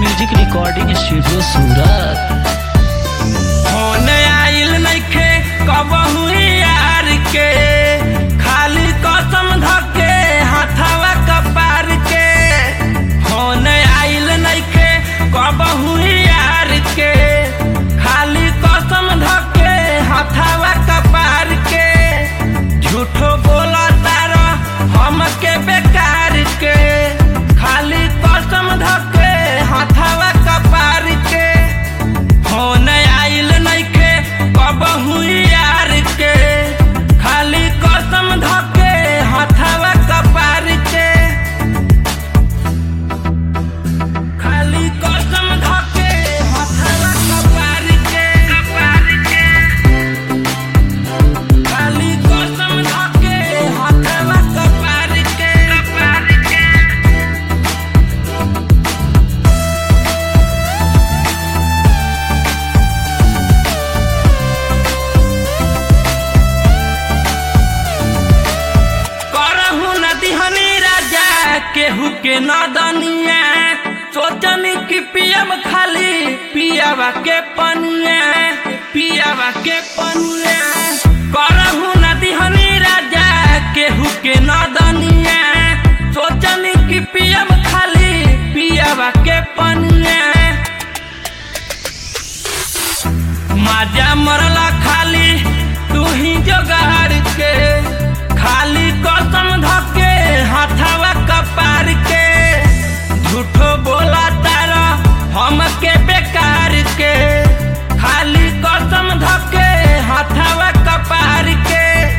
music recording studio Surat phone आइल नइखे कबहू यार के खाली कसम धके हाथवा कपार के फोन आइल नइखे कबहू यार के खाली कसम धके हाथवा कपार के झूठो बोला तारा हमके बेकार के खाली कसम धके हाथवा कपार के फोन आइल नइखे कबहू यार के खाली कसम धके हाथवा कपार के खाली कसम धके हाथवा कपार के कपार के खाली कसम धके हाथवा कपार के कपार के करहु नदिहनी राजा केहू के नदनिया सोचनी कि पियब खाली पियावा के पनिया पियावा के पनिया करहु नदिहनी राजा केहू के नदनिया सोचनी कि पियब खाली पियावा के पनिया माजा मरला खाली तू ही जोगाड़ के खाली कसम धके हाथवा कपार के झूठो बोला तारा हमके बेकार के खाली कसम धके हाथवा कपार के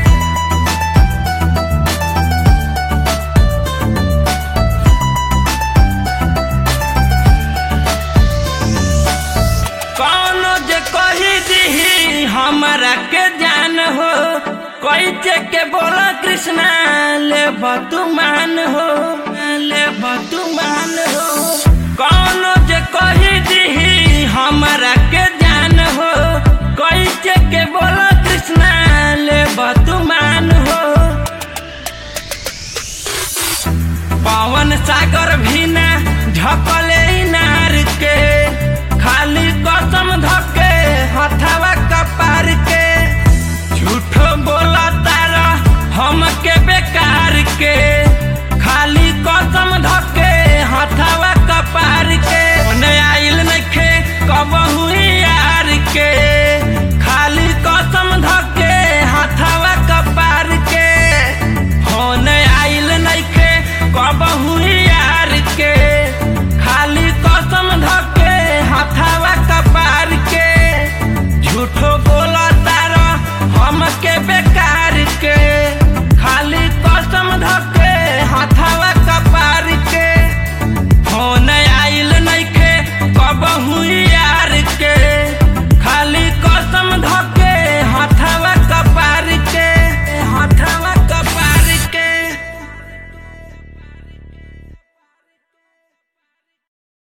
कौनो जे कही दीही हमरा के जान हो कोई जे के बोला कृष्णा ले बतुमान हो ले बतुमान हो कौन